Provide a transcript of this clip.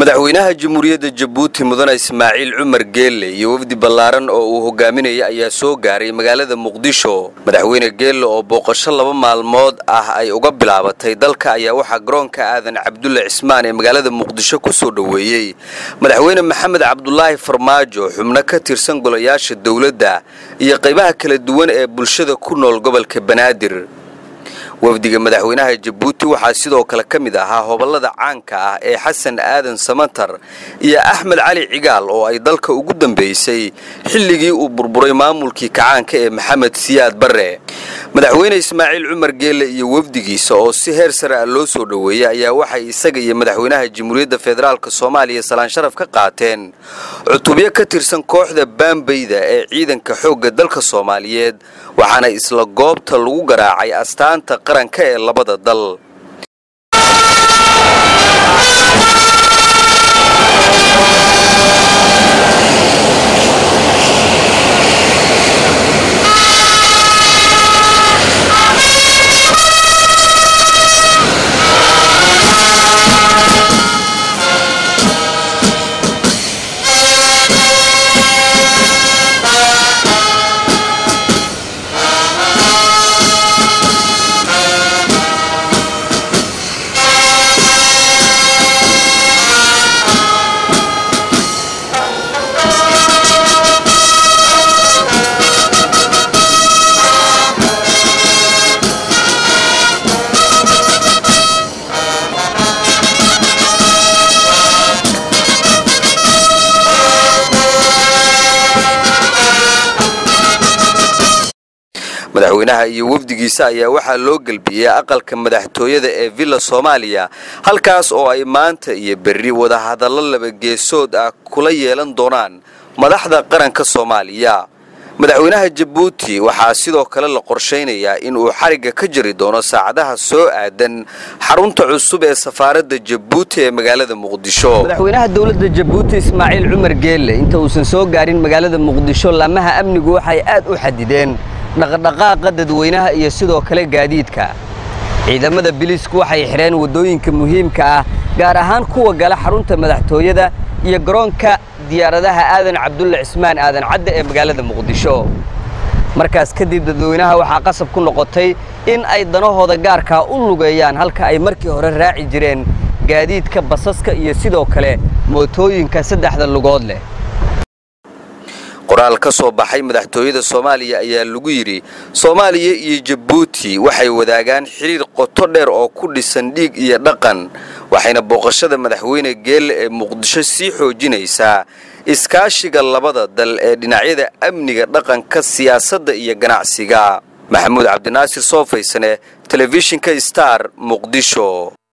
madaxweynaha jamhuuriyadda jabuuti mudane ismaaciil cumar geelle iyo wafdi ballaaran oo uu hogaaminaya ayaa soo gaaray magaalada muqdisho madaxweyne geelle oo booqasho laba maalmood ah ay uga bilaabatay dalka ayaa waxaa garoonka aadan cabdulle cismaan ee magaalada muqdisho ku soo dhoweeyey madaxweyne maxamed cabdulaahi farmaajo xubno ka tirsan golayaasha dowladda iyo qaybaha kala duwan ee bulshada ku nool gobolka banaadir wafdiga madaxweynaha jabuuti waxaa sidoo kale ka mid ahaa hobolada caanka ah ee xasan aadan samatar iyo axmed cali cigaal oo ay dalka ugu dambeysay xilligii uu burburay maamulkii kacaanka ee maxamed siyaad barre madaxweyne ismaaciil cumar geelle iyo wafdigiisa oo si heer sare ah loo soo dhoweeyey ayaa waxay isaga iyo madaxweynaha jamhuuriyadda federaalk soomaaliya salaan sharaf ka qaateen cutubyo ka tirsan kooxda baambayda ee ciidanka xoogga dalka soomaaliyeed waxaana isla goobta lagu garaacay astaanta qaranka ee labada dal madaxweynaha iyo wafdigiisa ayaa waxaa loo gelbiyey aqalka madaxtooyada ee villa soomaaliya halkaas oo ay maanta iyo berri wadahadallo labageesood ah kula yeelan doonaan madaxda qaranka soomaaliya madaxweynaha jabuuti waxaa sidoo kale la qorshaynayaa in uu xarigga ka jari doono saacadaha soo aadan xarunta cusub ee safaaradda jabuuti ee magaalada muqdisho madaxweynaha dowladda jabuuti ismaaciil cumar geelle inta uusan soo gaarin magaalada muqdisho laamaha amnigu waxay aad u xadideen dhaqdhaqaaqa dadweynaha iyo sidoo kale gaadiidka ciidamada biliisku waxay xidheen waddooyinka muhiimka ah gaar ahaan kuwa gala xarunta madaxtooyada iyo garoonka diyaaradaha aadan cabdulle cismaan aadan cadde ee magaalada muqdisho markaas kadib dadweynaha waxaa qasab ku noqotay in ay danahooda gaarkaa u lugeeyaan halka ay markii hore raaci jireen gaadiidka basaska iyo sidoo kale mootooyinka saddexda lugood leh qoraal ka soo baxay madaxtooyada soomaaliya ayaa lagu yidhi soomaaliya iyo jabuuti waxay wadaagaan xidhiir qoto dheer oo ku dhisan dhiig iyo dhaqan waxayna booqashada madaxweyne geelle ee muqdisho sii xoojinaysaa iskaashiga labada dal ee dhinacyada amniga dhaqanka siyaasadda iyo ganacsiga maxamuud cabdinaasir soofaysane telefishinka star muqdisho